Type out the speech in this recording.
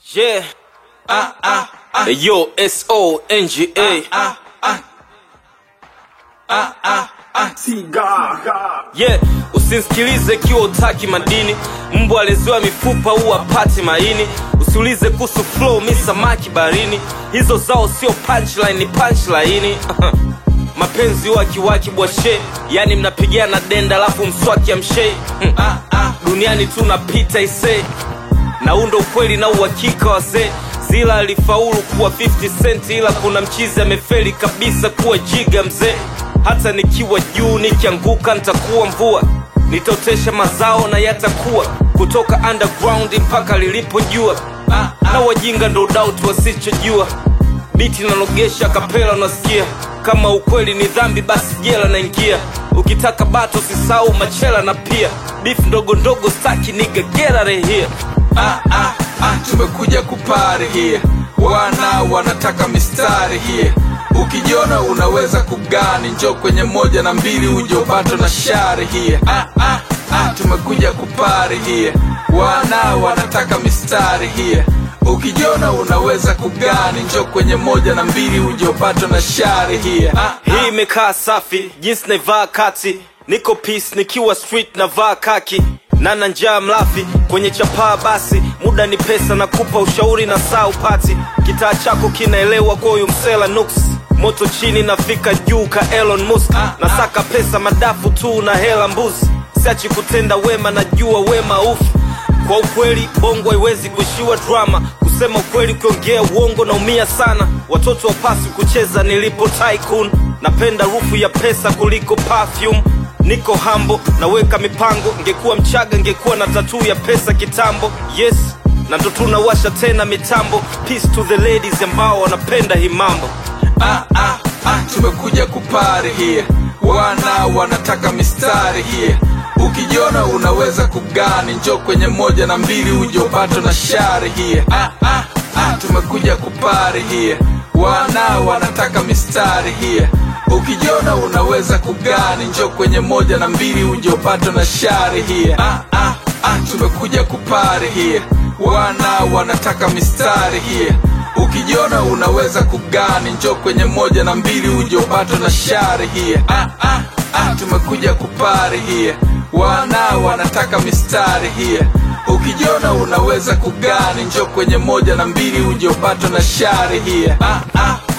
Yeah. Ah, ah, ah. Yo, S O N G A. Ah, ah. Ah, ah, ah. Siga. Yeah, usinsikilize kiwa utaki madini. Mbwa aleziwa mifupa huwa pati maini. Usiulize kuhusu flow, mi samaki barini. Hizo zao sio punchline, ni punchline. Mapenzi wakiwaki bwashe, yani mnapigana denda alafu mswaki amshe. Hmm. Ah, ah. Duniani tunapita ise na undo ukweli na uhakika wazee zila alifaulu kuwa 50 cent ila kuna mchizi amefeli kabisa kuwa jiga mzee hata nikiwa juu nikianguka nitakuwa mvua nitaotesha mazao na yatakuwa kutoka underground mpaka lilipojua na wajinga ndo doubt wasichojua biti nalogesha kapela unasikia kama ukweli ni dhambi basi jela naingia ukitaka bato sisau machela na pia beef ndogo ndogo staki niga get rehia Ah, ah, ah. Tumekuja kupari here, wana wanataka mistari here. Ukijiona unaweza kugani, njo kwenye moja na mbili uje upate na shari here. Ah, ah, ah. Tumekuja kupari here, wana wanataka mistari here. Ukijiona unaweza kugani, njo kwenye moja na mbili uje upate na shari here. Ah, hii imekaa safi jinsi naivaa kati niko peace nikiwa street navaa kaki nana njaa mlafi kwenye chapaa basi muda ni pesa na kupa ushauri na saa upati kitaa chako kinaelewa kwa huyu msela nuks moto chini nafika juu ka Elon Musk nasaka pesa madafu tu na hela mbuzi siachi kutenda wema najua wema ufu kwa ukweli bongo haiwezi kuishiwa drama kusema ukweli ukiongea uongo naumia sana watoto wapasi kucheza nilipo tycoon napenda rufu ya pesa kuliko perfume niko hambo naweka mipango ngekuwa mchaga ngekuwa na tatuu ya pesa kitambo yes na ndo tunawasha tena mitambo peace to the ladies ambao wanapenda hii mambo ah, ah, ah, tumekuja kupari here, wana wanataka mistari here. Ukijiona unaweza kugani, njo kwenye moja na mbili uje upate na shari here. Ah, ah, ah, tumekuja kupari here, wana wanataka mistari here. Ukijiona unaweza kugani, njo kwenye moja na mbili uje upate na shari here. Ah, ah, ah, tumekuja kupari here, wana wanataka mistari here. Ukijiona unaweza kugani, njo kwenye moja na mbili uje upate na shari here. Ah, ah, ah, tumekuja kupari here, wana wanataka mistari here. Ukijiona unaweza kugani, njo kwenye moja na mbili uje upate na shari here. Ah, ah,